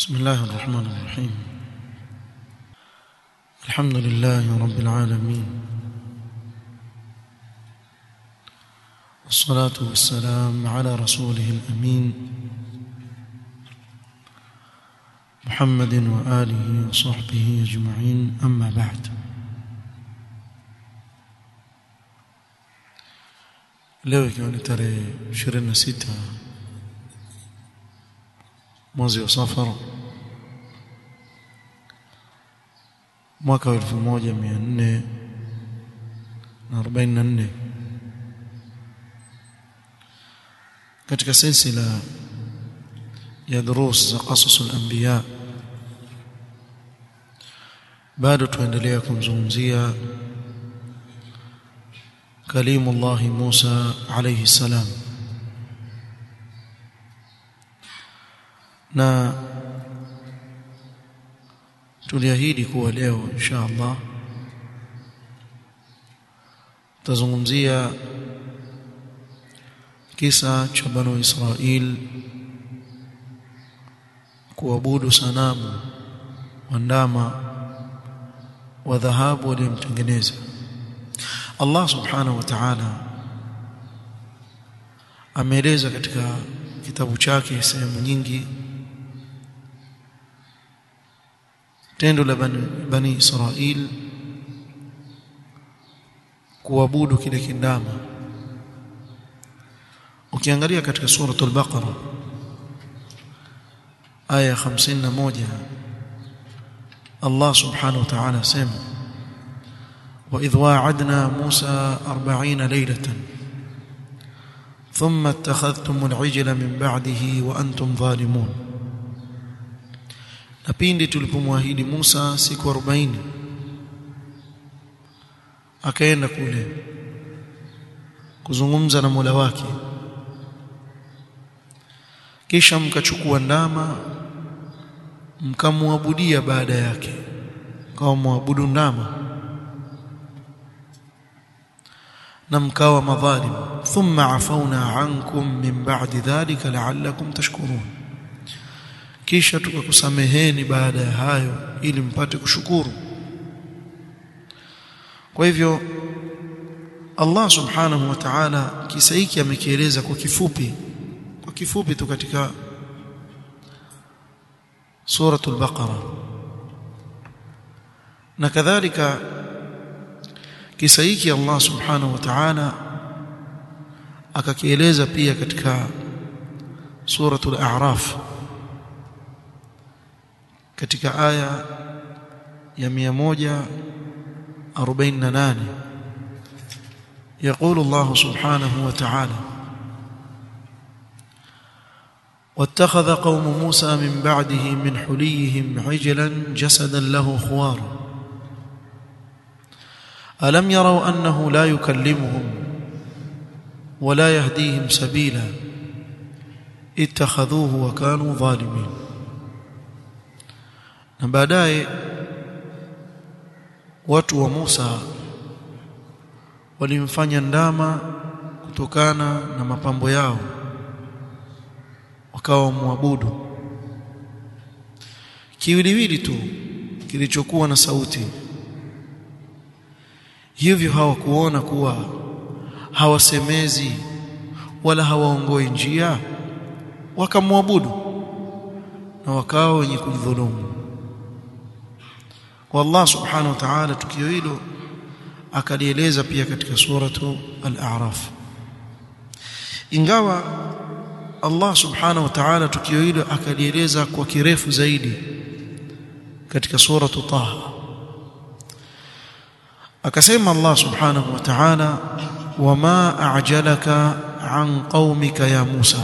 بسم الله الرحمن الرحيم الحمد لله رب العالمين والصلاة والسلام على رسوله الأمين محمد وآله وصحبه أجمعين أما بعد leo ikiwa ni tarehe 26 mwezi wa safar mwaka wa 1444 katika silsila ya durus za qasasul anbiya bado tuendelea kumzungumzia كليم الله موسى عليه السلام na tuliahidi kuwa leo insha Allah tazungumzia kisa cha banu Israil kuabudu sanamu wa ndama wa dhahabu waliyomtengeneza Allah subhanahu wa ta'ala ameeleza katika kitabu chake sehemu nyingi tendo la bani, bani Israil kuabudu kile kindama ukiangalia katika suratul baqara aya 51 Allah subhanahu wa ta'ala sema وإذ واعدنا موسى أربعين ليلة ثم اتخذتم العجل من بعده وأنتم ظالمون na pindi tulipomwahidi Musa siku 40 akaenda kule kuzungumza na Mola wake kisha mkachukua ndama mkamwabudia baada yake kama muabudu ndama na mkawa madhalim thumma afauna ankum min ba'di dhalika la'allakum tashkurun kisha tukakusameheni baada ya hayo ili mpate kushukuru kwa hivyo Allah subhanahu wa ta'ala kisa hiki amekieleza kwa kifupi kwa kifupi tu katika suratul baqara na kadhalika kisa hiki Allah subhanahu wa ta'ala akakieleza pia katika suratul a'raf katika aya ya 148 يقول الله سبحانه وتعالى واتخذ قوم موسى من بعده من حليهم عجلا جسدا له خوار ألم يروا أنه لا يكلمهم ولا يهديهم سبيلا اتخذوه وكانوا ظالمين na baadaye watu wa Musa walimfanya ndama kutokana na mapambo yao wakawa muabudu kiwiliwili tu kilichokuwa na sauti hivyo hawakuona kuwa hawasemezi wala hawaongoi njia wakamwabudu na wakawa wenye kujidhulumu kwa Allah subhanahu wa ta'ala tukio hilo akalieleza pia katika suratu al-a'raf ingawa Allah subhanahu wa ta'ala tukio hilo akalieleza kwa kirefu zaidi katika suratu taha akasema Allah subhanahu wa ta'ala wama a'jalaka an qaumika ya Musa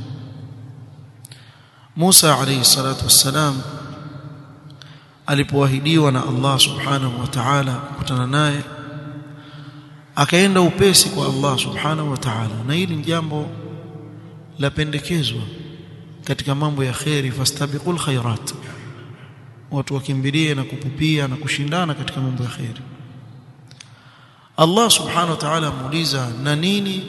Musa alayhi salatu wassalam alipoahidiwa na Allah subhanahu wa ta'ala kukutana naye akaenda upesi kwa Allah subhanahu wa ta'ala na hili ni jambo la pendekezwa katika mambo ya khairi fastabiqul khairat watu wakimbilie na kupupia na kushindana katika mambo ya khairi Allah subhanahu wa ta'ala amuuliza na nini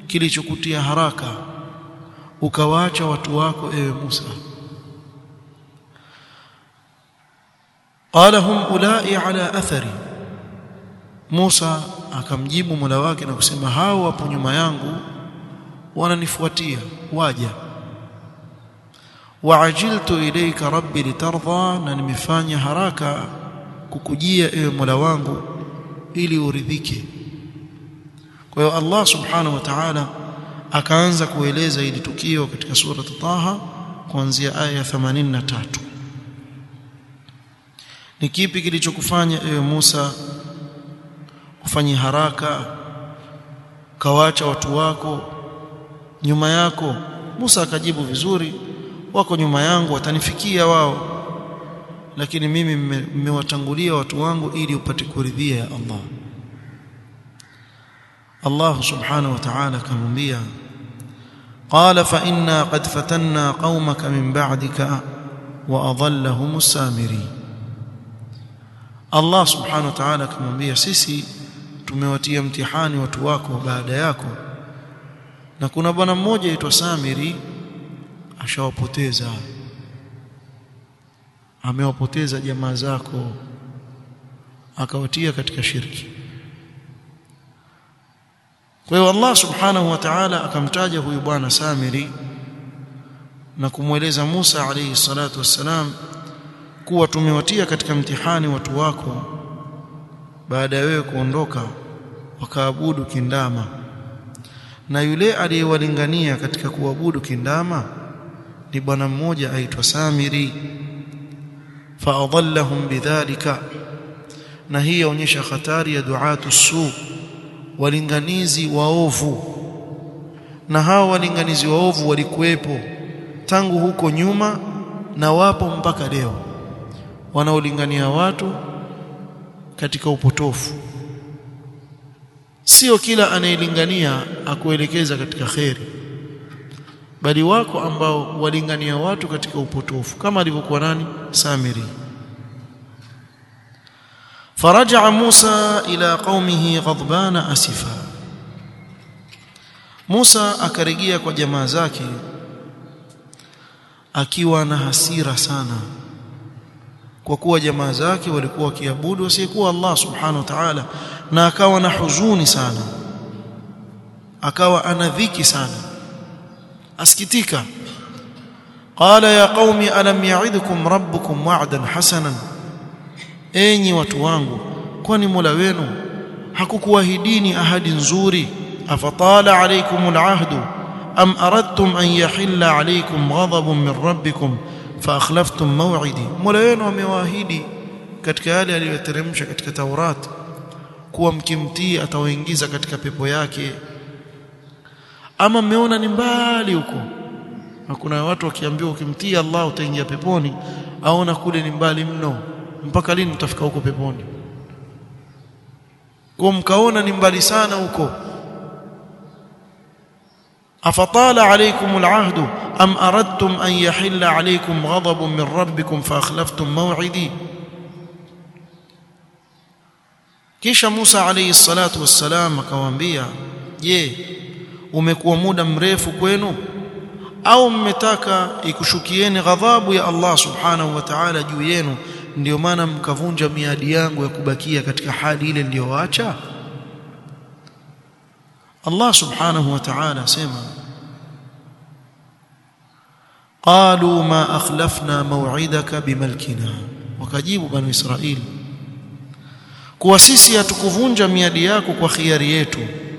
kilichokutia haraka ukawaacha watu wako ewe Musa qala hum ulai ala athari Musa akamjibu Mola wake na kusema hao hapo nyuma yangu wananifuatia waja waajiltu ilayka rabbi litardha na nimefanya haraka kukujia ewe Mola wangu ili uridhike kwa hiyo Allah subhanahu wa ta'ala akaanza kueleza ili tukio katika sura Taha kuanzia aya ya 83 ni kipi kilichokufanya ewe Musa ufanye haraka kawacha watu wako nyuma yako Musa akajibu vizuri wako nyuma yangu watanifikia wao lakini mimi mmewatangulia watu wangu ili upate kuridhia ya Allah Allah subhanahu wa ta'ala akamwambia qala fa inna qad fatanna qaumaka min ba'dika wa adallahum as-samiri Allah subhanahu wa ta'ala akamwambia sisi tumewatia mtihani watu wako baada yako na kuna bwana mmoja aitwa Samiri ashawapoteza amewapoteza jamaa zako akawatia katika shirki kwa hiyo Allah subhanahu wa ta'ala akamtaja huyu bwana Samiri na kumweleza Musa alayhi salatu wassalam kuwa tumewatia katika mtihani watu wako baada ya wewe kuondoka wakaabudu kindama na yule aliyewalingania katika kuabudu kindama ni bwana mmoja aitwa Samiri faadallahum bidhalika na hii yaonyesha hatari ya duatu su walinganizi waovu na hao walinganizi waovu walikuwepo tangu huko nyuma na wapo mpaka leo wanaolingania watu katika upotofu sio kila anayelingania akuelekeza katika kheri bali wako ambao walingania watu katika upotofu kama alivyokuwa nani Samiri فرجع موسى إلى قومه غضبان أسفا موسى akarejea kwa jamaa zake akiwa na hasira sana kwa kuwa jamaa zake walikuwa wakiabudu asiyekuwa Allah subhanahu wa ta'ala na akawa na huzuni sana akawa ana dhiki sana asikitika qala ya qaumi alam ya'idukum rabbukum wa'dan hasanan enyi watu wangu kwani Mola wenu hakukuahidini ahadi nzuri afatala alaykumul ahdu am aradtum an yahilla alaykum ghadabun min rabbikum fa akhlaftum maw'idi Mola wenu amewaahidi katika yale aliyoteremsha katika Taurat kuwa mkimtii atawaingiza katika pepo yake ama mmeona ni mbali huko na kuna watu wakiambiwa ukimtii Allah utaingia peponi aona kule ni mbali mno mpaka lini mtafika huko peponi kwa mkaona ni mbali sana huko afatala alaykum alahd am aradtum an yahilla alaykum ghadabun min rabbikum fa akhlaftum maw'idi kisha Musa alayhi salatu wassalam akawaambia je umekuwa muda mrefu kwenu au mmetaka ikushukieni ghadhabu ya Allah subhanahu wa ta'ala juu yenu ndio maana mkavunja miadi yangu ya kubakia katika hali ile niliyoacha Allah subhanahu wa ta'ala sema qalu ma akhlafna maw'idaka bimalkina wakajibu banu israili kuwa sisi hatukuvunja miadi yako kwa khiari yetu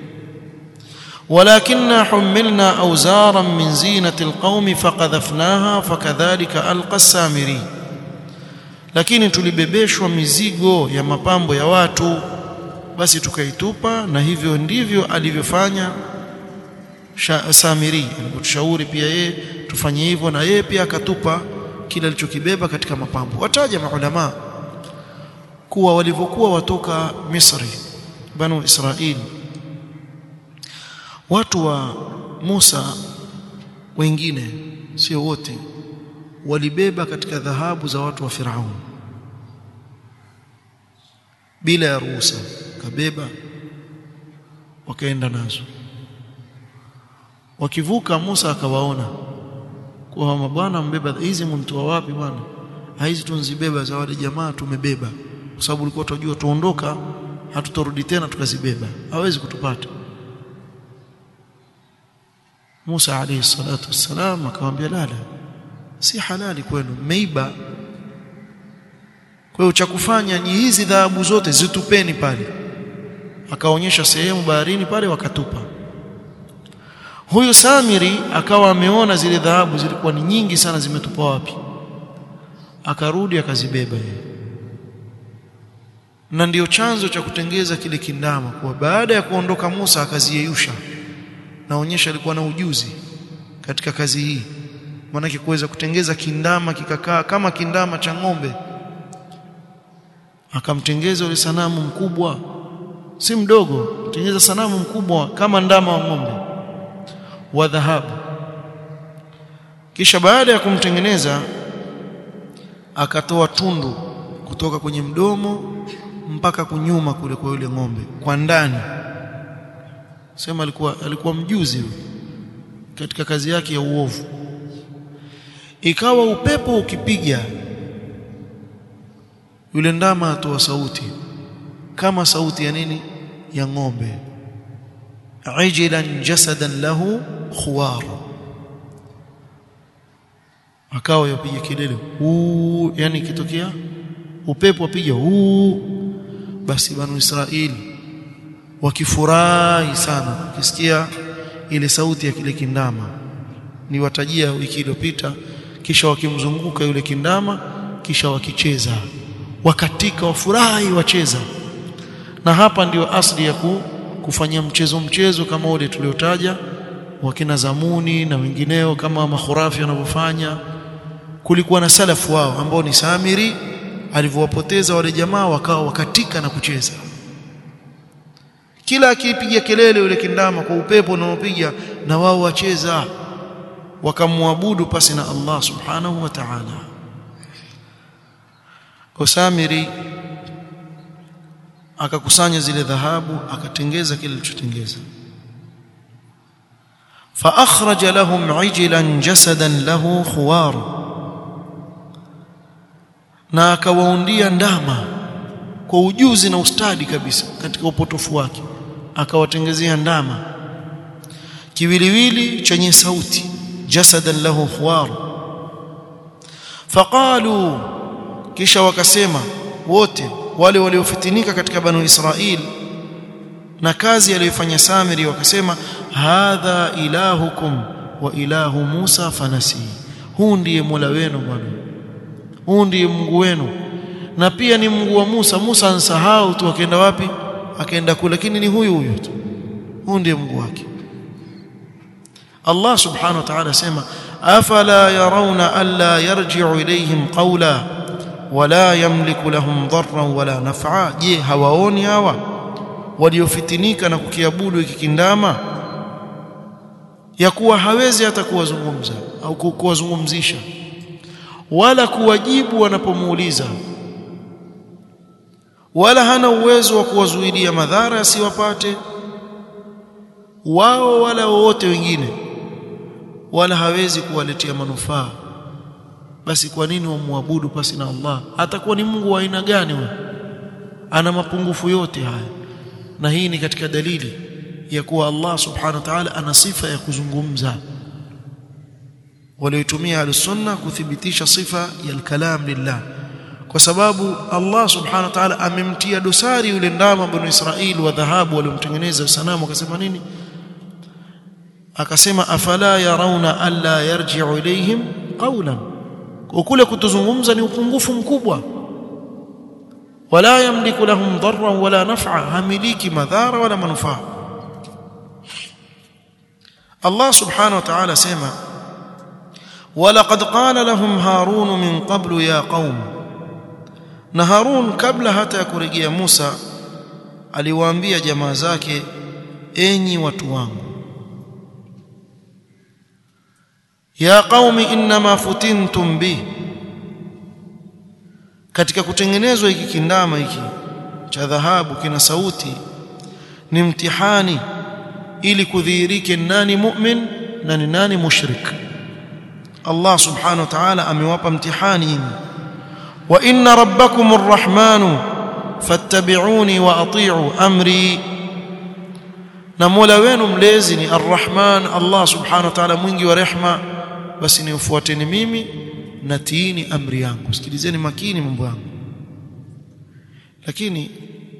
ولكننا حملنا أوزارا من زينة القوم فقذفناها فكذلك ألقى السامري lakini tulibebeshwa mizigo ya mapambo ya watu basi tukaitupa na hivyo ndivyo alivyofanya Samiri alipotushauri pia yeye tufanye hivyo na yeye pia akatupa kile alichokibeba katika mapambo wataja maulama kuwa walivyokuwa watoka Misri banu Israili watu wa Musa wengine sio wote walibeba katika dhahabu za watu wa Firaun bila ya ruhusa kabeba wakaenda nazo wakivuka Musa akawaona kwa mabwana mbeba hizi mntoa wapi bwana hizi tunzibeba za wale jamaa tumebeba kwa sababu ulikuwa tunajua tuondoka hatutorudi tena tukazibeba hawezi kutupata Musa alayhi salatu wassalam akamwambia la la si halali kwenu mmeiba kwa hiyo cha kufanya ni hizi dhahabu zote zitupeni pale akaonyesha sehemu baharini pale wakatupa huyu Samiri akawa ameona zile dhahabu zilikuwa ni nyingi sana zimetupwa wapi akarudi akazibeba yeye na ndiyo chanzo cha kutengeza kile kindama kwa baada ya kuondoka Musa akaziyeyusha naonyesha alikuwa na ujuzi katika kazi hii maanake kuweza kutengeza kindama kikakaa kama kindama cha ng'ombe akamtengeza yule sanamu mkubwa si mdogo kutengeza sanamu mkubwa kama ndama wa ng'ombe wa dhahabu kisha baada ya kumtengeneza akatoa tundu kutoka kwenye mdomo mpaka kunyuma kule kwa yule ng'ombe kwa ndani sema alikuwa alikuwa mjuzi katika kazi yake ya uovu ikawa upepo ukipiga yule ndama atoa sauti kama sauti ya nini ya ng'ombe ajilan jasadan lahu khuwar akawa yapiga kelele huu yani kitokea upepo apiga huu basi banu Israeli wakifurahi sana ukisikia ile sauti ya kile kindama ni watajia wiki iliyopita kisha wakimzunguka yule kindama kisha wakicheza wakatika wafurahi wacheza na hapa ndio asli ya ku, kufanyia mchezo mchezo kama ule tuliotaja wakina Zamuni na wengineo kama makhurafi wanavyofanya kulikuwa na salafu wao ambao ni Samiri alivyowapoteza wale jamaa wakawa wakatika na kucheza kila akipiga kelele yule kindama kwa upepo unaopiga na wao wacheza wakamwabudu pasi na Allah subhanahu wa ta'ala Samiri akakusanya zile dhahabu akatengeza kile alichotengeza fa akhraja lahum ijlan jasadan lahu khuwar na akawaundia ndama kwa ujuzi na ustadi kabisa katika upotofu wake akawatengezea ndama kiwiliwili chenye sauti jasadan lahu khuwar faqalu kisha wakasema wote wale waliofitinika katika banu Israil na kazi aliyofanya Samiri wakasema hadha ilahukum wa ilahu Musa fanasi huu ndiye Mola wenu bwana huu ndiye Mungu wenu na pia ni Mungu wa Musa Musa ansahau tu akaenda wapi akaenda kule lakini ni huyu huyu tu huu ndiye Mungu wake Allah subhanahu wa ta'ala sema afala yarawna alla yarji'u ilayhim qawla wala yamliku lahum dharran wala naf'a je hawaoni hawa waliofitinika na kukiabudu hiki kindama ya kuwa hawezi hata kuwazungumza au kuwazungumzisha wala kuwajibu wanapomuuliza wala hana uwezo wa kuwazuilia madhara yasiwapate wao wala wowote wengine wala hawezi kuwaletea manufaa basi kwa nini wamwabudu pasi na Allah atakuwa ni Mungu wa aina gani huyo ana mapungufu yote haya na hii ni katika dalili ya kuwa Allah subhanahu wa ta'ala ana sifa ya kuzungumza walioitumia al-sunna kuthibitisha sifa ya al-kalam lillah kwa sababu Allah subhanahu wa ta'ala amemtia dosari yule ndama bani Israili wa dhahabu waliomtengeneza sanamu akasema nini akasema afala yarawna alla yarji'u ilayhim qawlan kule kutuzungumza ni upungufu mkubwa wala yamliku lahum dharran wala naf'a hamiliki madhara wala manufaa Allah subhanahu wa ta'ala sema ولقد قال لهم هارون من قبل يا قوم na Harun kabla hata ya kurejea Musa aliwaambia jamaa zake enyi watu wangu ya qaumi inma futintum bi katika kutengenezwa hiki kindama hiki cha dhahabu kina sauti ni mtihani ili kudhihirike nani mu'min na ni nani mushrik Allah subhanahu wa ta'ala amewapa mtihani wa inna rabbakum arrahmanu fattabi'uni wa ati'u amri na Mola wenu mlezi ni arrahman Allah subhanahu wa ta'ala mwingi wa rehma basi niufuateni mimi na tiini amri yangu sikilizeni makini mambo yangu lakini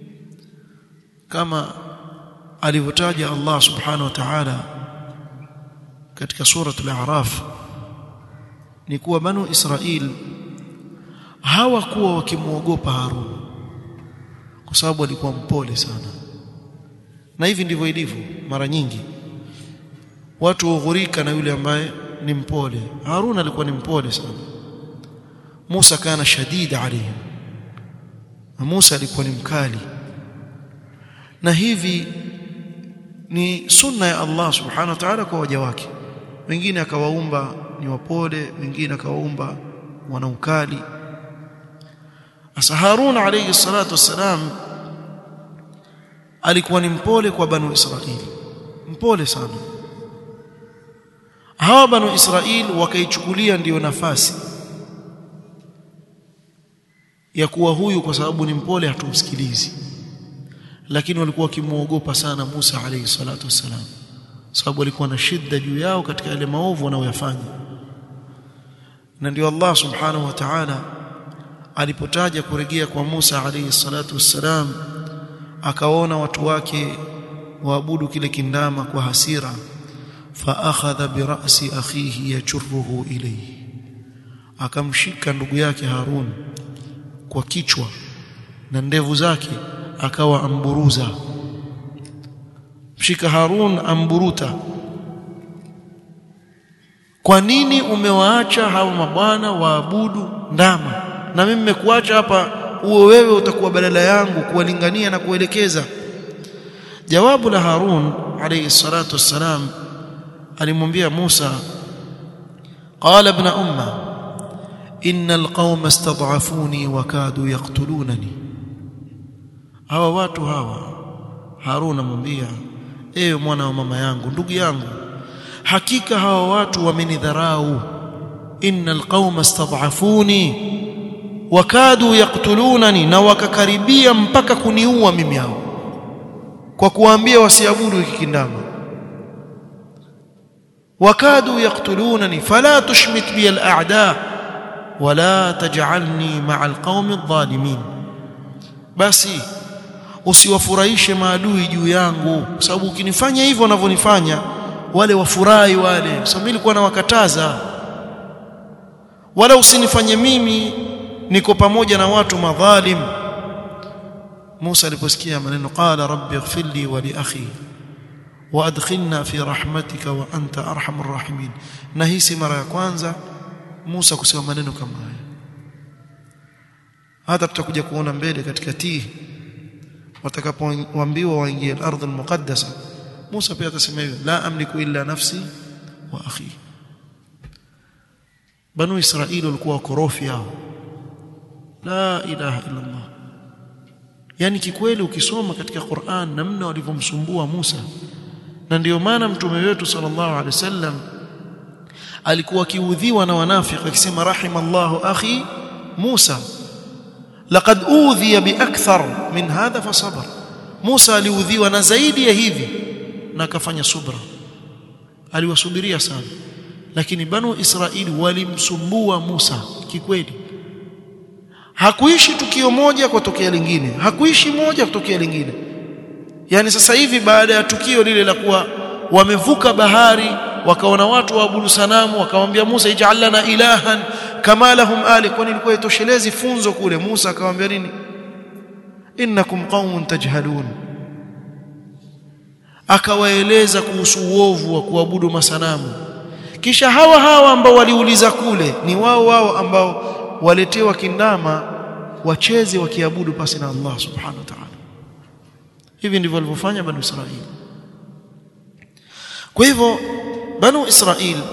kama alivyotaja Allah subhanahu wa ta'ala katika suratul a'raf ni kuwa banu Israil hawakuwa wakimwogopa Harun kwa sababu alikuwa mpole sana na hivi ndivyo ilivyo mara nyingi watu hughurika na yule ambaye ni mpole Harun alikuwa ni mpole sana Musa kana shadida alayhim Musa alikuwa ni mkali na hivi ni sunna ya Allah subhanahu wa ta'ala kwa waja wake wengine akawaumba ni wapole wengine akawaumba wana ukali asa Harun alayhi salatu wassalam alikuwa ni mpole kwa banu Israili mpole sana hawa banu Israil wakaichukulia ndiyo nafasi ya kuwa huyu kwa sababu ni mpole hatumsikilizi lakini walikuwa wakimuogopa sana Musa alayhi salatu wassalam sababu alikuwa na shida juu yao katika yale maovu wanayoyafanya na ndio Allah subhanahu wa ta'ala alipotaja kurejea kwa Musa alayhi salatu wassalam akaona watu wake waabudu kile kindama kwa hasira fa akhadha bi ra'si akhihi yajruhu ilayhi akamshika ndugu yake Harun kwa kichwa na ndevu zake akawa amburuza mshika Harun amburuta kwa nini umewaacha hawa mabwana waabudu ndama na mimi nimekuacha hapa uwe wewe utakuwa badala yangu kuwalingania na kuelekeza jawabu la Harun alayhi salatu wassalam alimwambia Musa qala ibn umma innal qauma istad'afuni wa kadu yaqtulunani hawa watu hawa Harun amwambia ewe mwana wa mama yangu ndugu yangu hakika hawa watu wamenidharau innal qauma istad'afuni wakadu yaktulunani na wakakaribia mpaka kuniua mimi hao kwa kuwaambia wasiabudu hiki kindama wakadu yaktulunani fala tushmit bi al-a'da wala taj'alni ma'a al-qaumi adh-dhalimin basi usiwafurahishe maadui juu yangu kwa sababu ukinifanya hivyo wanavyonifanya wale wafurahi wale sababu nilikuwa nawakataza wala usinifanye mimi niko pamoja na watu madhalim Musa aliposikia maneno qala rabbi ighfirli wa li akhi wa adkhilna fi rahmatika wa anta arhamur rahimin na hii si mara ya kwanza Musa kusema maneno kama haya hata tutakuja kuona mbele katika tii watakapoambiwa waingie al-ardh al-muqaddasa Musa pia atasema hivyo la amliku illa nafsi wa akhi Banu Israili walikuwa wakorofi hao la ilaha illa Allah yani kikweli ukisoma katika Qur'an namna walivyomsumbua Musa na ndiyo maana mtume wetu sallallahu alaihi wasallam alikuwa kiudhiwa na wanafiki akisema rahimallahu akhi Musa laqad udhiya biakthar min hadha fasabar Musa aliudhiwa na zaidi ya hivi na akafanya subra aliwasubiria sana lakini banu Israili walimsumbua Musa kikweli hakuishi tukio moja kutokea lingine hakuishi moja kutokea lingine yani sasa hivi baada ya tukio lile la kuwa wamevuka bahari wakaona watu waabudu sanamu wakamwambia Musa ij'al lana ilahan kama lahum ali kwani ilikuwa itoshelezi funzo kule Musa akamwambia nini innakum qaumun tajhalun akawaeleza kuhusu uovu wa kuabudu masanamu kisha hawa hawa ambao waliuliza kule ni wao wao ambao waletewa kindama wacheze wakiabudu pasi na Allah subhanahu wa ta'ala hivi ndivyo walivyofanya banu Israili kwa hivyo banu Israili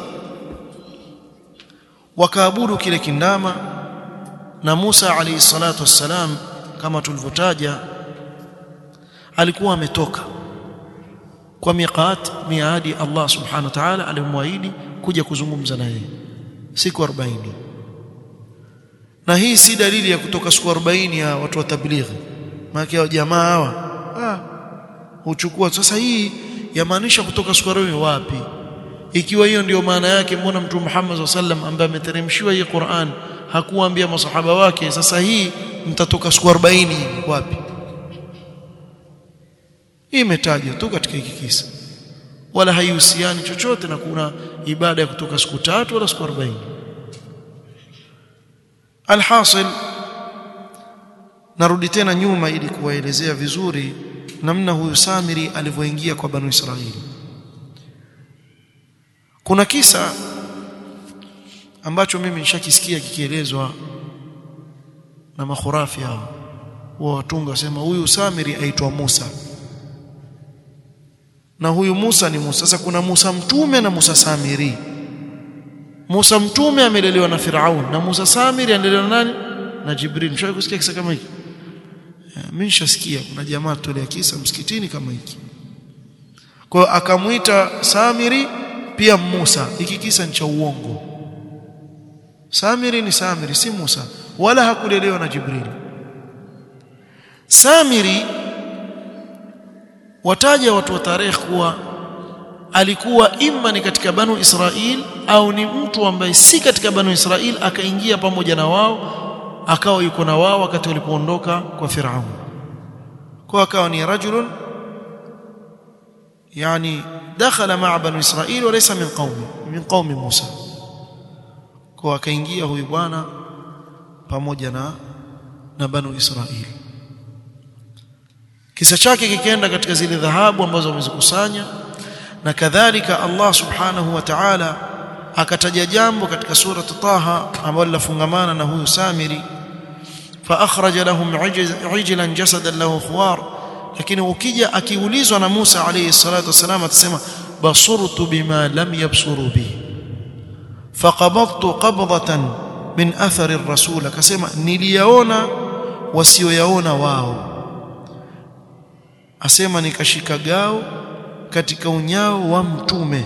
wakaabudu kile kindama na Musa alayhi salatu wassalam kama tulivyotaja alikuwa ametoka kwa miqat miadi Allah subhanahu wa ta'ala alimwaahidi kuja kuzungumza naye siku 40 na hii si dalili ya kutoka siku 40 ya watu wa tablighi maana jamaa hawa ah huchukua sasa hii yamaanisha kutoka siku 40 wapi ikiwa hiyo ndiyo maana yake mbona mtume Muhammad sallam ambaye ameteremshiwa hii Qur'an hakuwaambia masahaba wake sasa hii mtatoka siku 40 wapi hii imetajwa tu katika hiki kisa wala haihusiani chochote na kuna ibada ya kutoka siku tatu wala siku 40 alhasil narudi tena nyuma ili kuwaelezea vizuri namna huyu Samiri alivyoingia kwa Banu Israili kuna kisa ambacho mimi nishakisikia kikielezwa na makhurafi hao wa watunga wasema huyu Samiri aitwa Musa na huyu Musa ni Musa sasa kuna Musa mtume na Musa Samiri Musa mtume amelelewa na Firaun na Musa Samiri amelelewa na nani na Jibril mshawahi kusikia kisa kama hiki mimi nishasikia kuna jamaa tolea kisa msikitini kama hiki kwa hiyo akamuita Samiri pia Musa hiki kisa ni cha uongo Samiri ni Samiri si Musa wala hakulelewa na Jibril Samiri wataja watu wa tarehe kuwa alikuwa imma ni katika banu Israil au ni mtu ambaye si katika banu Israil akaingia pamoja na wao akawa yuko na wao wakati walipoondoka kwa Firaun kwa akawa ni rajulun yani dakhala ma'a banu Israil wa laysa min qaumi min qaumi Musa kwa akaingia huyu bwana pamoja na na banu Israil kisa chake kikaenda katika zile dhahabu ambazo wamezikusanya na kadhalika Allah subhanahu wa ta'ala akataja jambo katika sura Taha ambalo lafungamana na huyu Samiri fa akhraja lahum ijlan jasadan lahu khuwar lakini ukija akiulizwa na Musa alayhi salatu wasalam atasema basurtu bima lam yabsuru bi faqabadtu qabdatan min athari ar-rasul akasema niliyaona wasioyaona wao asema nikashika gao katika unyao wa mtume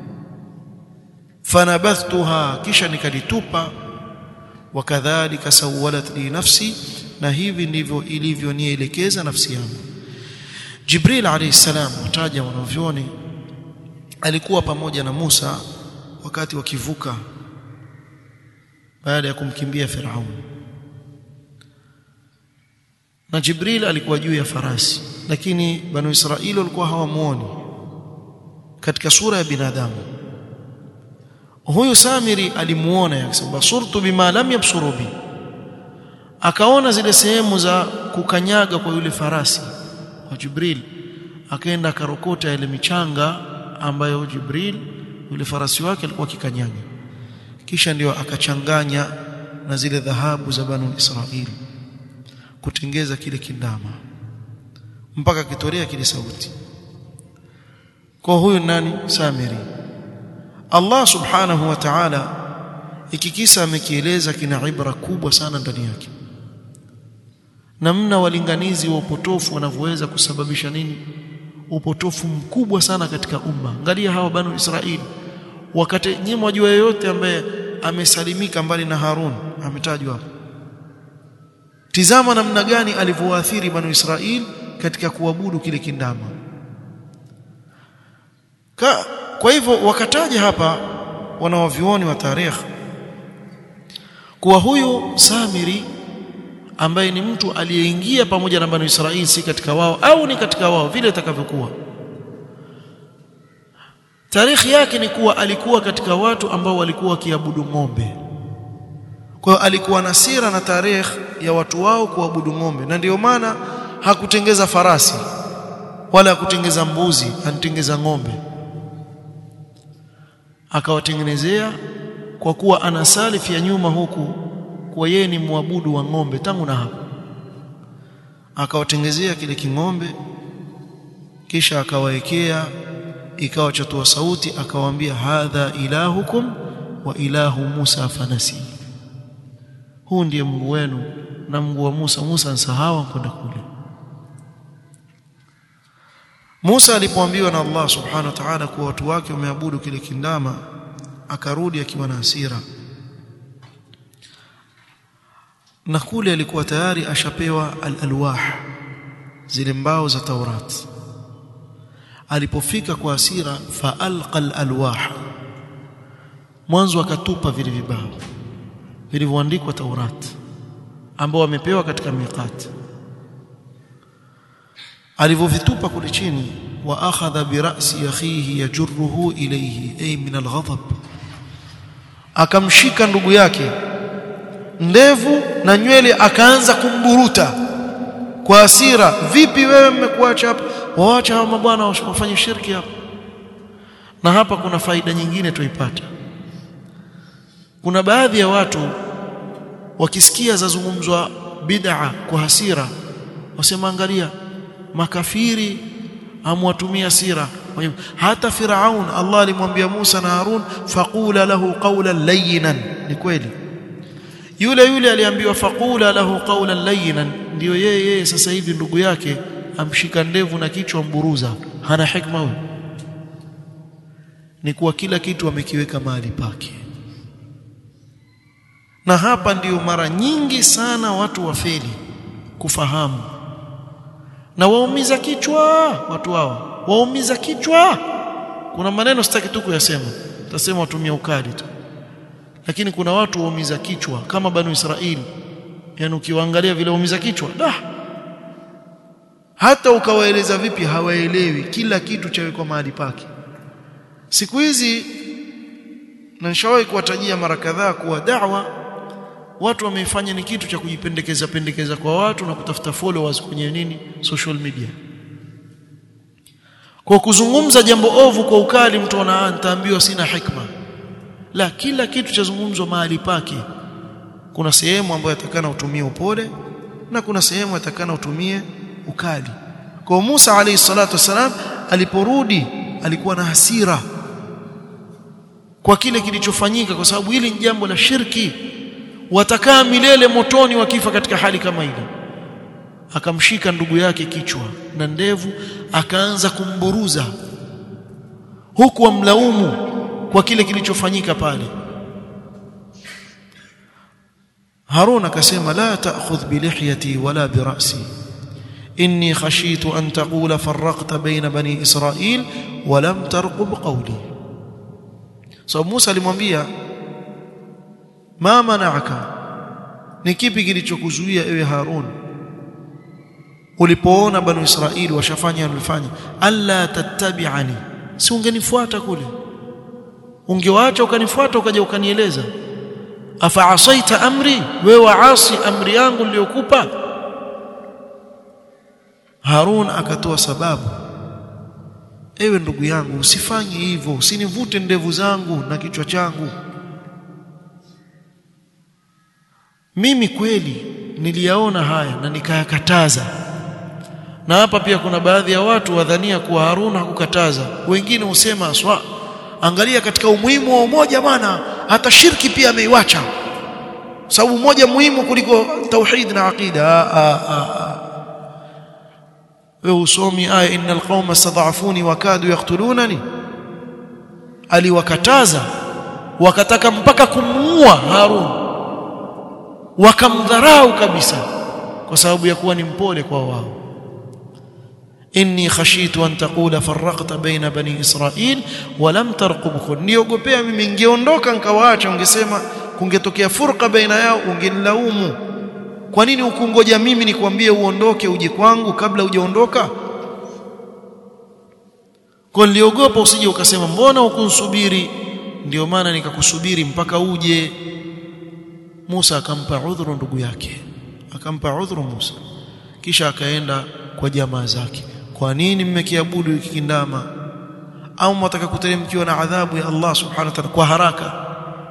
fanabathtuha kisha nikalitupa wakadhalika sawalat li nafsi na hivi ndivyo ilivyonielekeza nafsi yangu Jibril alayhi salam wataja wanavyoni alikuwa pamoja na Musa wakati wakivuka baada ya kumkimbia Firaun na Jibril alikuwa juu ya farasi lakini banu Israili walikuwa hawamuoni katika sura ya binadamu huyu Samiri alimuona akasema surtu bima lam yabsuru bi akaona zile sehemu za kukanyaga kwa yule farasi wa Jibril akaenda akarokota ile michanga ambayo Jibril yule farasi wake alikuwa akikanyaga kisha ndio akachanganya na zile dhahabu za banu Israili kutengeza kile kindama mpaka kitolea kile sauti kwa huyu nani Samiri Allah subhanahu wa ta'ala ikikisa amekieleza kina ibra kubwa sana ndani yake namna walinganizi wa upotofu wanavyoweza kusababisha nini upotofu mkubwa sana katika umma angalia hawa banu Israili wakati nyinyi mwajua yeyote ambaye amesalimika mbali na Harun ametajwa hapo tizama namna gani alivyoathiri banu Israili katika kuabudu kile kindama Ka, kwa hivyo wakataja hapa wanawavyuoni wa tarehe kuwa huyu Samiri ambaye ni mtu aliyeingia pamoja na Banu Israili si katika wao au ni katika wao vile itakavyokuwa Tarikhi yake ni kuwa alikuwa katika watu ambao walikuwa wakiabudu ng'ombe. Kwa hiyo alikuwa na sira na tarehe ya watu wao kuabudu ng'ombe na ndiyo maana hakutengeza farasi wala hakutengeza mbuzi, alitengeza ng'ombe. Akawatengenezea kwa kuwa ana salif ya nyuma huku kwa yeye ni muabudu wa ng'ombe tangu na hapo. Akawatengezea kile king'ombe kisha akawaekea ikawa chatoa sauti akawaambia hadha ilahukum wa ilahu Musa fanasi huu ndiye Mungu wenu na Mungu wa Musa Musa nsahau kwenda kule Musa alipoambiwa na Allah subhanahu wa ta'ala kuwa watu wake wameabudu kile kindama akarudi akiwa na hasira na kule alikuwa tayari ashapewa al-alwah zile mbao za Taurat alipofika kwa hasira fa alqa al-alwah mwanzo akatupa vile vibao vilivyoandikwa Taurat ambao wamepewa katika miqat alivyovitupa kule chini wa akhadha bi ra'si akhihi yajruhu ilayhi ay min al-ghadab akamshika ndugu yake ndevu na nywele akaanza kumburuta kwa hasira vipi wewe mmekuacha hapa waacha hawa mabwana wafanye shirki hapa na hapa kuna faida nyingine tuipata kuna baadhi ya watu wakisikia zazungumzwa bid'a kwa hasira wasema angalia makafiri amwatumia sira hata Firaun Allah alimwambia Musa na Harun faqula lahu qawlan layyinan ni kweli yule yule aliambiwa faqula lahu qawlan layyinan ndio yeye yeye sasa hivi ndugu yake amshika ndevu na kichwa mburuza hana hikma huyo ni kuwa kila kitu amekiweka mahali pake na hapa ndiyo mara nyingi sana watu wafeli kufahamu na waumiza kichwa watu hao waumiza kichwa kuna maneno sitaki tu kuyasema tasema watumia ukali tu lakini kuna watu waumiza kichwa kama banu Israeli yani ukiwaangalia vile waumiza kichwa da hata ukawaeleza vipi hawaelewi kila kitu chawekwa mahali pake siku hizi na nishawahi kuwatajia mara kadhaa kuwa da'wa watu wameifanya ni kitu cha kujipendekeza pendekeza kwa watu na kutafuta followers kwenye nini social media kwa kuzungumza jambo ovu kwa ukali mtu ana nitaambiwa sina hikma la kila kitu chazungumzwa mahali pake kuna sehemu ambayo yatakana utumie upole na kuna sehemu yatakana utumie ukali kwa Musa alayhi salatu wasalam aliporudi alikuwa na hasira kwa kile kilichofanyika kwa sababu hili ni jambo la shirki watakaa milele motoni wakifa katika hali kama ile akamshika ndugu yake kichwa na ndevu akaanza kumburuza huku amlaumu kwa kile kilichofanyika pale Harun akasema la ta'khudh bi lihyati wala bi ra'si inni khashitu an taqula farraqta bayna bani israil wa lam tarqub qawli so Musa alimwambia ma mana'aka ni kipi kilichokuzuia ewe Harun ulipoona banu Israili washafanya walifanya alla tattabi'ani si ungenifuata kule ungewaacha ukanifuata ukaja ukanieleza afa asaita amri wewe waasi amri yangu niliyokupa Harun akatoa sababu ewe ndugu yangu usifanye hivyo usinivute ndevu zangu na kichwa changu mimi kweli niliyaona haya na nikayakataza na hapa pia kuna baadhi ya watu wadhania kuwa Harun hakukataza wengine husema aswa angalia katika umuhimu wa umoja bwana hata shirki pia ameiwacha sababu umoja muhimu kuliko tauhid na aqida wewe usomi aya innal qauma stad'afuni wa kadu yaqtulunani aliwakataza wakataka mpaka kumuua Harun wakamdharau kabisa kwa sababu ya kuwa ni mpole kwa wao inni khashitu an taqula farraqta baina bani israil wa lam tarqub niogopea mimi ningeondoka nikawaacha ungesema kungetokea furqa baina yao ungenilaumu kwa nini ukungoja mimi nikwambie uondoke uje kwangu kabla hujaondoka kwa niliogopa usije ukasema mbona ukunsubiri ndio maana nikakusubiri mpaka uje Musa akampa udhuru ndugu yake akampa udhuru Musa kisha akaenda kwa jamaa zake kwa nini mmekiabudu hiki kindama au mtaka kuteremkiwa na adhabu ya Allah subhanahu wa ta'ala kwa haraka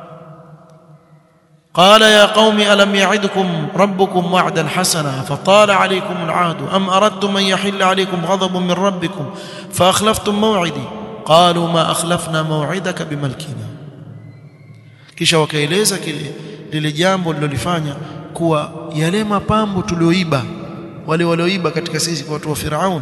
قال يا قوم ألم يعدكم ربكم وعدا حسنا فطال عليكم العهد أم أردتم أن يحل عليكم غضب من ربكم فأخلفتم موعدي قالوا ما أخلفنا موعدك بملكنا kisha wakaeleza kile lile jambo lilolifanya kuwa yale mapambo tulioiba wale walioiba katika sisi kwa watu wa Firaun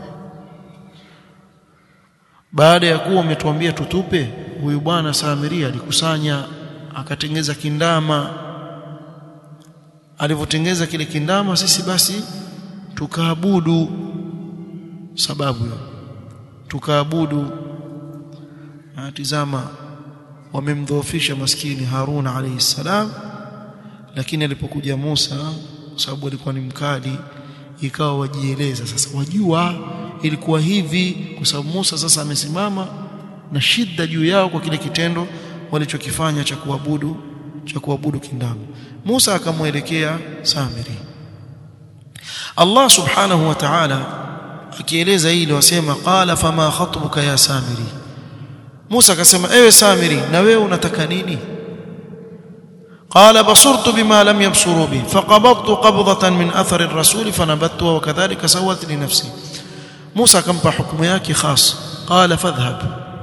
baada ya kuwa umetuambia tutupe huyu bwana Samiria alikusanya akatengeza kindama alivyotengeza kile kindama sisi basi tukaabudu sababu hiyo tukaabudu tizama wamemdhoofisha maskini Harun alayhi salam lakini alipokuja Musa kwa sababu alikuwa ni mkali ikawa wajieleza sasa wajua ilikuwa hivi kwa sababu Musa sasa amesimama na shida juu yao kwa kile kitendo walichokifanya cha kuabudu cha kuabudu kindama Musa akamwelekea Samiri Allah subhanahu wa ta'ala akieleza hili wasema qala fama khatbuka ya Samiri Musa akasema ewe Samiri na wewe unataka nini قال بصرت بما لم يبصروا به فقبضت قبضة من أثر الرسول فنبذتها وكذلك سوت لنفسي موسى كمpa hukumu yake khas قال فاذهب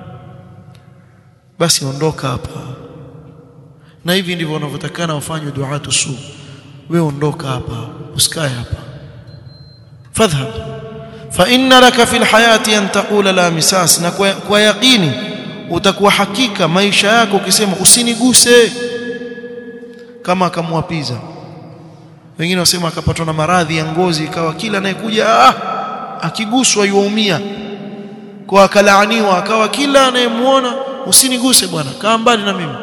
basi ondoka hapa na hivi ndivyo wanavyotakana wafanywe duatu su wewe ondoka hapa usikae hapa fadhhab fa inna laka fil hayati an taqula la misas na kwa, kwa yaqini utakuwa hakika maisha yako ukisema usiniguse kama akamwapiza wengine wasema akapatwa na maradhi ya ngozi ikawa kila anayekuja ah, akiguswa yuumia kwa akalaaniwa akawa kila anayemuona usiniguse bwana kaa mbali na mimi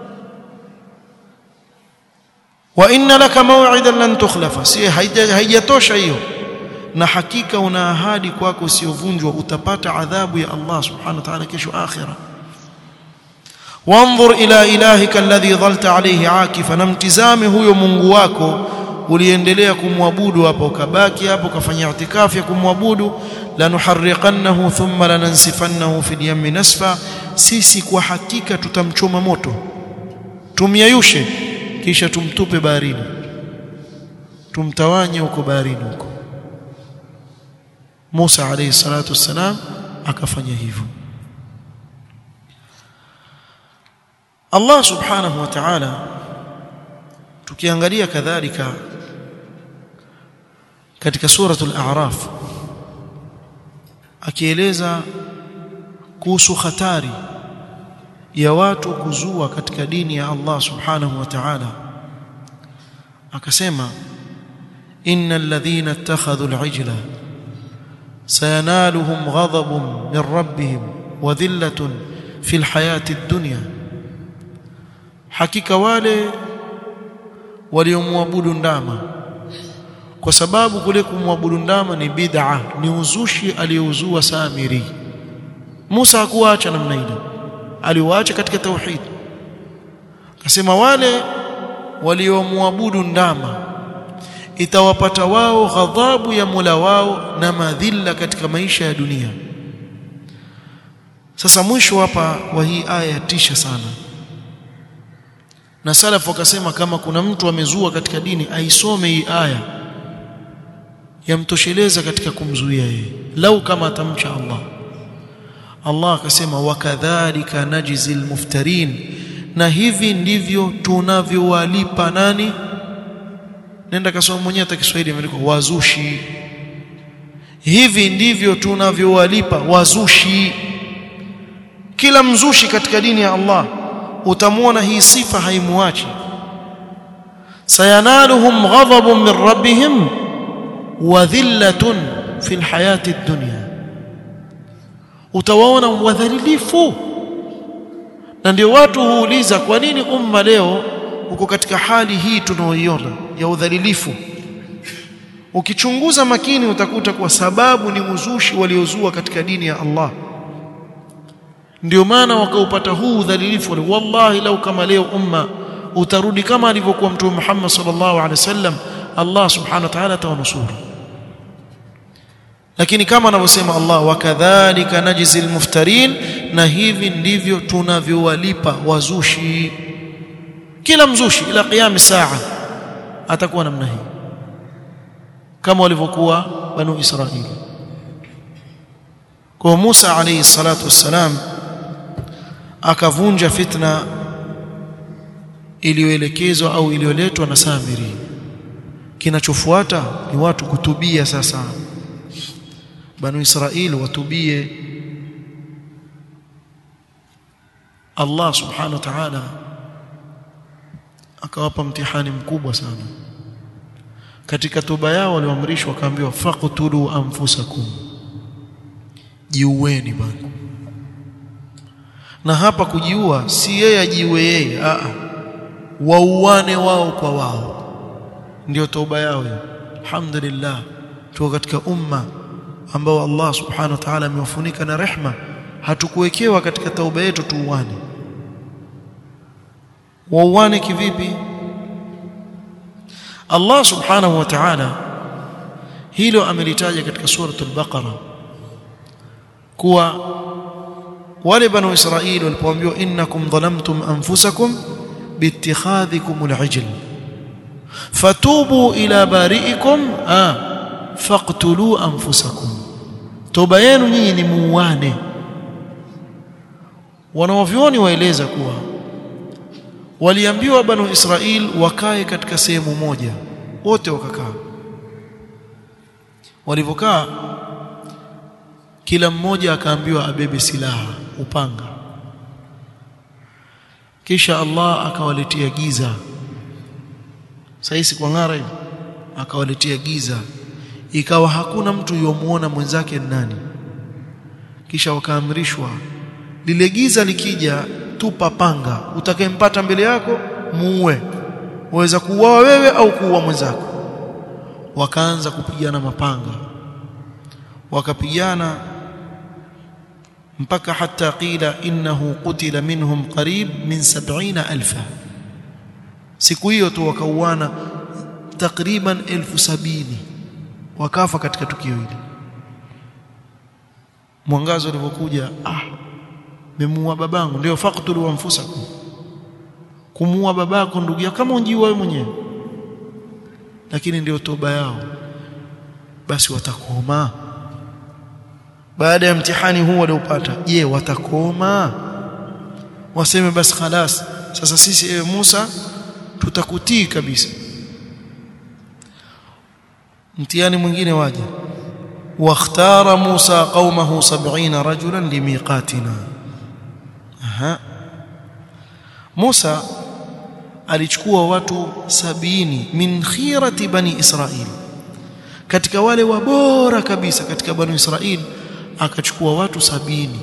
wa inna laka maw'idan lan tukhlafa si haijatosha hiyo na hakika una ahadi kwako usiyovunjwa utapata adhabu ya Allah subhanahu wa ta'ala kesho akhira wanzur ila ilahika alladhi dhalta alayhi akifa namtizame huyo Mungu wako uliendelea kumwabudu hapo ukabaki hapo ukafanya itikafu ya kumwabudu lanuharriqannahu thumma lanansifannahu fil yammi nasfa sisi kwa hakika tutamchoma moto tumyayushe kisha tumtupe baharini tumtawanye huko baharini huko Musa alayhi salatu wassalam akafanya hivyo Allah subhanahu wa ta'ala tukiangalia kadhalika katika suratul a'raf akieleza kuhusu hatari ya watu kuzua katika dini ya Allah subhanahu wa ta'ala akasema innal ladhina ittakhadhu al-ijla sayanaluhum ghadabun min rabbihim wa dhillatun fil hayati ad-dunya hakika wale waliomwabudu ndama kwa sababu kule kumwabudu ndama ni bid'a ni uzushi aliyouzua Samiri Musa hakuacha namna ile aliwaacha katika tauhid akasema wale waliomwabudu ndama itawapata wao ghadhabu ya Mola wao na madhila katika maisha ya dunia sasa mwisho hapa wa hii aya yatisha sana na salaf wakasema kama kuna mtu amezua katika dini aisome hii aya yamtosheleza katika kumzuia yeye lau kama atamcha Allah Allah akasema wakadhalika najzil muftarin na hivi ndivyo tunavyowalipa nani nenda kasoma mwenyewe hata Kiswahili imeandikwa wazushi hivi ndivyo tunavyowalipa wazushi kila mzushi katika dini ya Allah utamwona hii sifa haimuachi sayanaluhum ghadabun min rabbihim wa dhillatun fil hayati dunya utawaona wadhalilifu na ndio watu huuliza kwa nini umma leo uko katika hali hii tunaoiona ya udhalilifu ukichunguza makini utakuta kwa sababu ni uzushi waliozua katika dini ya Allah ndio maana wakaupata huu udhalilifu wallahi lau kama leo umma utarudi kama alivyokuwa mtume Muhammad sallallahu alaihi wasallam Allah subhanahu wa ta'ala atawanusuru lakini kama anavyosema Allah wakadhalika najzil muftarin na hivi ndivyo tunavyowalipa wazushi kila mzushi ila qiyam saa atakuwa namna hii kama walivyokuwa banu Israili kwa Musa alayhi salatu wassalam akavunja fitna iliyoelekezwa au iliyoletwa na Samiri kinachofuata ni watu kutubia sasa banu Israili watubie Allah subhanahu wa ta'ala akawapa mtihani mkubwa sana katika toba yao walioamrishwa wakaambiwa faqtulu anfusakum jiueni bwana na hapa kujiua si yeye ajiue yeye a wauane wao kwa wao ndio toba yao hiyo alhamdulillah tuko katika umma ambao Allah subhanahu wa ta'ala amewafunika na rehma hatukuwekewa katika tauba yetu tuuane wauane kivipi Allah subhanahu wa ta'ala hilo amelitaja katika suratul baqara kuwa wale banu israili walipoambiwa innakum dhalamtum anfusakum biittikhadhikum al'ijl fatubu ila bari'ikum ah faqtulu anfusakum toba yenu nyinyi ni muuane wanawavyoni waeleza kuwa waliambiwa banu Israil wakae katika sehemu moja wote wakakaa walivyokaa kila mmoja akaambiwa abebe silaha upanga kisha Allah akawaletea giza saisi kwa ngara hivi akawaletea giza ikawa hakuna mtu yomuona mwenzake nani kisha wakaamrishwa lile giza likija tupa panga utakayempata mbele yako muue waweza kuuawa wewe au kuua mwenzako wakaanza kupigana mapanga wakapigana mpaka hata qila innahu qutila minhum qarib min 70000 siku hiyo tu wakauana takriban elfu sabini wakafa katika tukio hili mwangazo ulivyokuja ah memuua babangu ndio faqtulu anfusakum kumuua babako ndugu yako kama unjiua wewe mwenyewe lakini ndio toba yao basi watakoma baada ya mtihani huu waliopata je watakoma waseme basi khalas sasa sisi ewe Musa tutakutii kabisa mtihani mwingine waje واختار موسى قومه سبعين رجلا لميقاتنا Aha. Musa alichukua watu sabini min khirati bani Israil katika wale wabora kabisa katika bani Israil akachukua watu sabini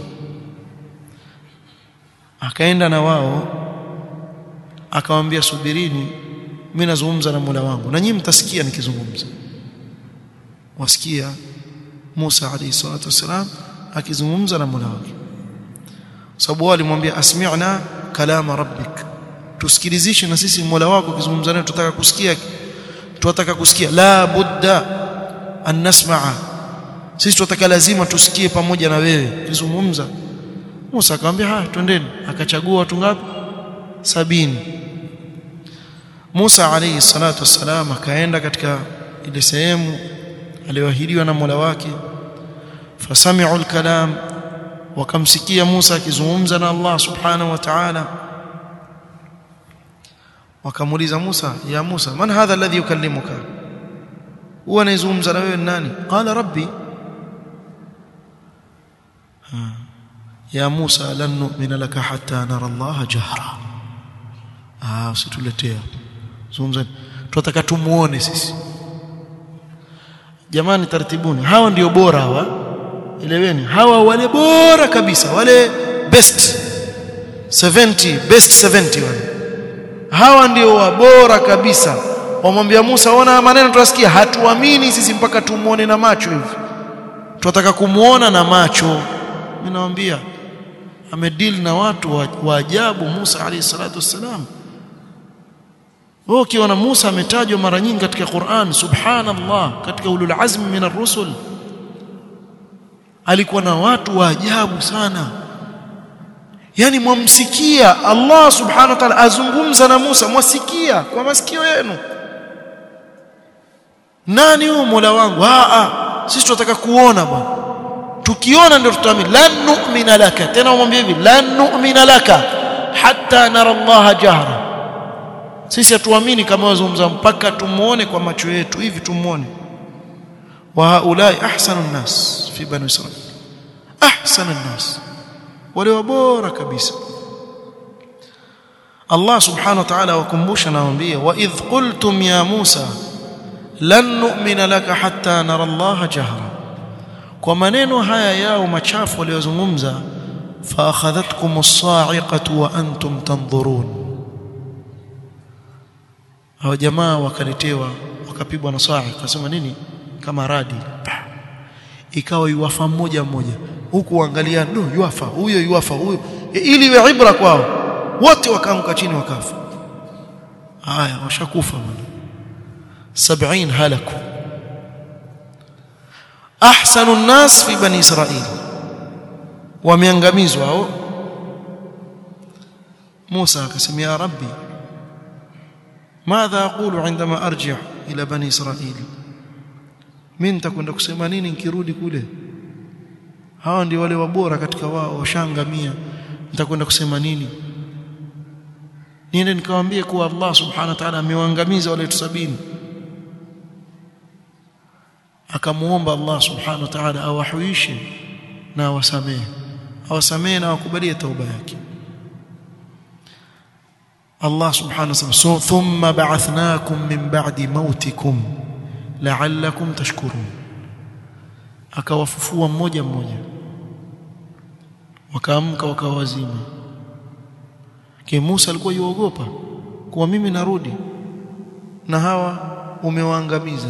akaenda na wao akawaambia subirini mimi nazungumza na Mola wangu na nyinyi mtasikia nikizungumza wasikia Musa alayhi salatu wasalam akizungumza na Mola wake sababu wao alimwambia asmi'na kalama rabbik tusikilizishe na sisi Mola wako akizungumza naye tutaka kusikia tunataka kusikia la budda an nasma'a sisi tunataka lazima tusikie pamoja na wewe kizungumza Musa akamwambia haya twendeni akachagua watu ngapi sabini Musa alayhi salatu wassalam akaenda katika ile sehemu aliyoahidiwa na Mola wake fasami'u al-kalam wakamsikia Musa akizungumza na Allah subhanahu wa ta'ala wakamuuliza Musa ya Musa man hadha alladhi yukallimuka huwa anayezungumza na wewe nani qala rabbi ya Musa lan nu'mina laka hatta nara Allah jahra ah usituletea zungumza tunataka tumuone sisi jamani tartibuni hawa ndio bora hawa eleweni hawa wale bora kabisa wale best 70 best 70 wale hawa ndio wabora kabisa wamwambia Musa ona maneno tunasikia hatuamini sisi mpaka tumuone na macho hivi tunataka kumuona na macho mimi nawaambia amedeal na watu wa, wa ajabu Musa alayhi salatu wassalam wao ukiona Musa ametajwa mara nyingi katika Qur'an subhanallah katika ulul azmi min ar-rusul alikuwa na watu wa ajabu sana yani mwamsikia Allah subhanahu wa ta'ala azungumza na Musa mwasikia kwa masikio yenu nani huyo Mola wangu a a sisi tunataka kuona bwana tukiona ndio tutaamini lan nu'mina laka tena umwambie hivi lan nu'mina laka hatta nara Allah jahra sisi hatuamini kama wazungumza mpaka tumuone kwa macho yetu hivi tumuone wa haulai ahsanu nnas fi bani israil ahsanu nnas wale wabora kabisa Allah subhanahu wa ta'ala wakumbusha nawaambia wa idh qultum ya Musa lan nu'mina laka hatta nara Allah jahra kwa maneno haya yao machafu waliyozungumza fa akhadhatkum as-sa'iqatu wa antum tanzurun hao jamaa wakaletewa wakapigwa na sa'iqa akasema nini kama radi ikawa yuwafa mmoja mmoja huku uangalia no yuwafa huyo yuwafa huyo ili iwe ibra kwao wote wakaanguka chini wakafa haya washakufa bwana 70 halaku ahsanu an-nas fi bani israil wameangamizwa hao Musa akasema ya rabbi madha aqulu indama arji' ila bani israil mimi nitakwenda kusema nini nikirudi kule hawa ndio wale wabora katika wao washangamia nitakwenda kusema nini niende nikamwambie kuwa Allah subhanahu wa ta'ala amewaangamiza wale tusabini akamuomba Allah subhanahu wa ta'ala awahuishe na awasamehe awasamehe na awakubalie tauba yake Allah subhanahu wa ta'ala thumma ba'athnakum min ba'di mautikum la'allakum tashkurun akawafufua mmoja mmoja wakaamka wakawa wazima Ke Musa alikuwa yuogopa kuwa mimi narudi na hawa umewaangamiza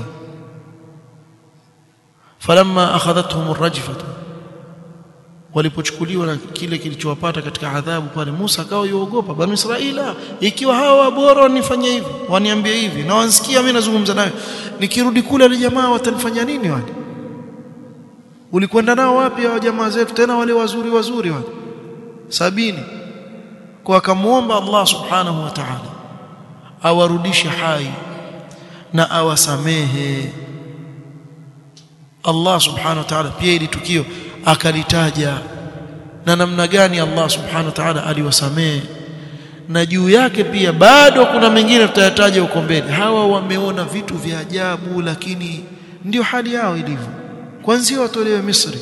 falamma akhadhatuhum arrajfatu walipochukuliwa na kile kilichowapata katika adhabu pale Musa akawa yuogopa bani Israila ikiwa hawa bora wanifanyia hivi waniambia hivi na wansikia mimi nazungumza nayo nikirudi kule wale jamaa watanifanya nini wale ulikwenda nao wapi hao jamaa zetu tena wale wazuri wazuri wale sabini kwa akamuomba Allah subhanahu wa ta'ala awarudishe hai na awasamehe Allah subhanahu wa ta'ala pia ili tukio akalitaja na namna gani Allah subhanahu wa ta'ala aliwasamehe na juu yake pia bado kuna mengine tutayataja huko mbele hawa wameona vitu vya ajabu lakini ndio hali yao ilivyo kwanza watolewe Misri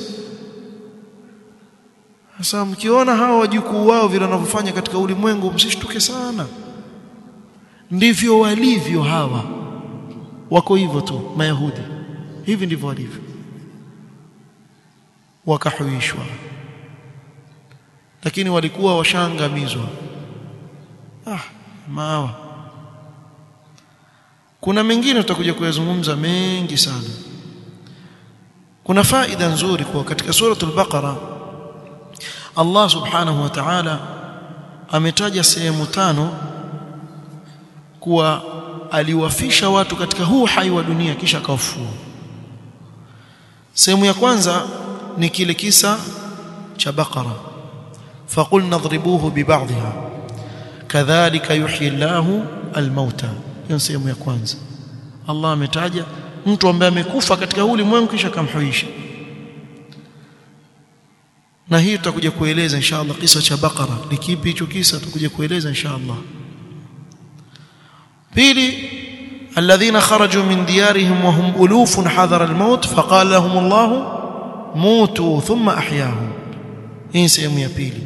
sasa mkiona hawa wajukuu wao vile wanavyofanya katika ulimwengu msishtuke sana ndivyo walivyo hawa wako hivyo tu mayahudi hivi ndivyo walivyo wakahuishwa lakini walikuwa washaangamizwa ah maawa kuna mengine tutakuja kuyazungumza mengi sana kuna faida nzuri kwa katika suratul baqara Allah subhanahu wa ta'ala ametaja sehemu tano kuwa aliwafisha watu katika huu hai wa dunia kisha akawafufua sehemu ya kwanza ni kile kisa cha baqara faqulna adribuhu bibadhiha kadhalika yuhyi Allahu almauta hiyo sehemu ya kwanza Allah ametaja mtu ambaye amekufa katika huu ulimwengu kisha akamhuisha na hii tutakuja kueleza inshallah kisa cha Baqara ni kipi hicho kisa tutakuja kueleza inshallah pili alladhina kharaju min diyarihim wa hum ulufun hadara almaut faqala lahum Allah mutu thumma ahyahum hii sehemu ya pili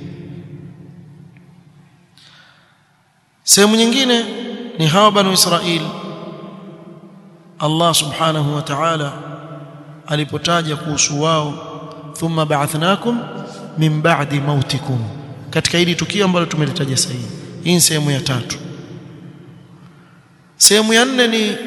sehemu nyingine ni hawa banu Israil Allah subhanahu wa ta'ala alipotaja kuhusu wao thumma ba'athnakum min ba'di mautikum katika hili tukio ambalo tumelitaja sasa hivi hii ni sehemu ya tatu sehemu ya nne ni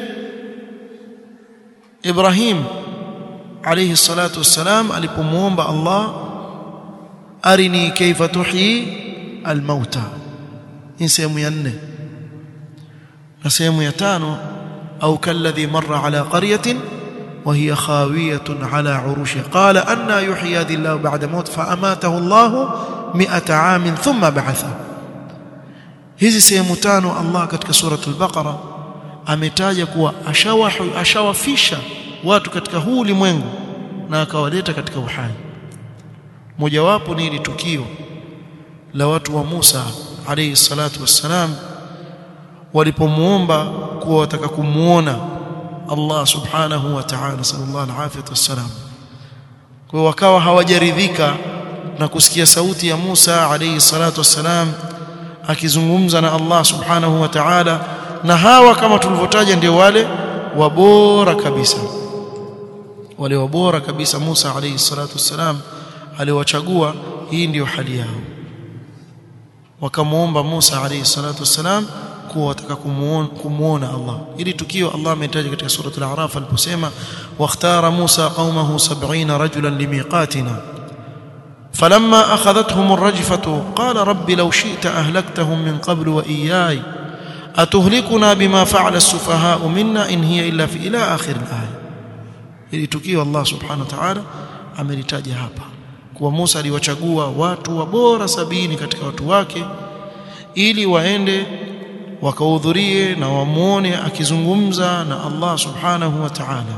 Ibrahim alayhi salatu wassalam alipomuomba Allah arini kaifa tuhyi almauta hii sehemu ya nne na sehemu ya tano au kalladhi marra ala qaryatin وهي خاوية على عروشها قال أن يحيي هذه الله بعد موت فأماته الله مئة عام ثم بعثه hizi sehemu tano Allah katika surat al-Baqara ametaja kuwa ashawahu ashawafisha watu katika huu ulimwengu na akawaleta katika uhai mojawapo ni ile tukio la watu wa Musa alayhi salatu wassalam walipomuomba kuwa wataka kumuona Allah subhanahu wa ta'ala sallallahu alayhi wasallam kwa wakawa hawajaridhika na kusikia sauti ya Musa alayhi salatu wassalam akizungumza na Allah subhanahu wa ta'ala na hawa kama tulivyotaja ndio wale wabora kabisa wale wabora kabisa Musa alayhi salatu wassalam aliwachagua hii ndiyo hali yao wakamuomba Musa alayhi salatu wassalam kuwa wataka kumuona Allah ili tukio Allah ametaja katika sura al-A'raf aliposema wakhtara Musa qaumahu 70 rajulan limiqatina فلما أخذتهم الرجفة قال رب لو شئت أهلكتهم من قبل وإياي أتهلكنا بما فعل السفهاء منا إن هي إلا في إلى آخر الآية ili tukio Allah subhanahu wa ta'ala amelitaja hapa kuwa Musa aliwachagua watu wabora sabini katika watu wake ili waende wakahudhurie na wamuone akizungumza na Allah subhanahu wa ta'ala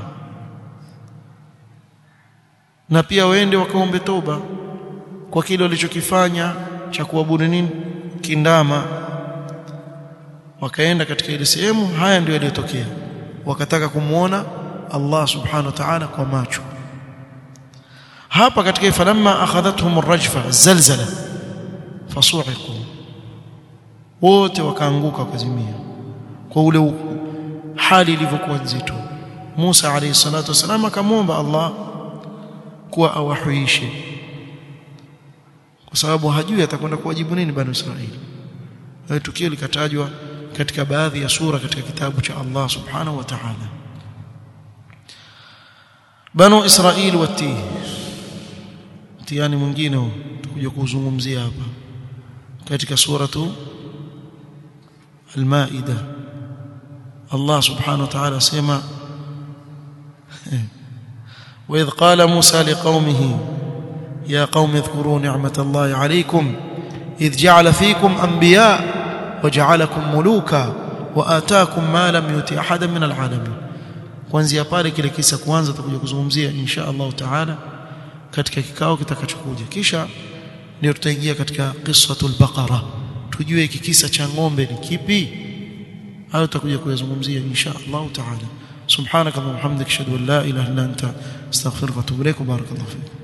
na pia waende wakaombe toba kwa kile walichokifanya cha kuabudu nini kindama wakaenda katika ile sehemu haya ndio yaliyotokea wakataka kumuona Allah subhanahu wa ta'ala kwa macho hapa katika falamma akhadhatuhum ar-rajfa zalzala fasu'iqu wote wakaanguka wakazimia kwa ule hali ilivyokuwa nzito Musa alayhi salatu wasalam akamwomba Allah kuwa awahuishe kwa sababu hajui atakwenda kuwajibu nini bani Israeli hayo tukio likatajwa katika baadhi ya sura katika kitabu cha Allah subhanahu wa ta'ala banu Israeli watii mtihani mwingine huu tutakuja kuzungumzia hapa katika suratu al-Maida Allah subhanahu wa ta'ala sema وإذ قال موسى لقومه يا قوم اذكروا نعمة الله عليكم إذ جعل فيكم أنبياء وجعلكم ملوكا وآتاكم ما لم يؤت أحدا من العالمين kuanzia pale kile kisa kwanza tutakuja kuzungumzia insha Allah taala katika kikao kitakachokuja kisha ndio tutaingia katika qissatul baqara tujue hiki kisa cha ng'ombe ni kipi hayo tutakuja kuyazungumzia insha Allah taala subhanaka wa bihamdika ashhadu an la ilaha illa anta astaghfiruka wa atubu ilaik barakallahu fiik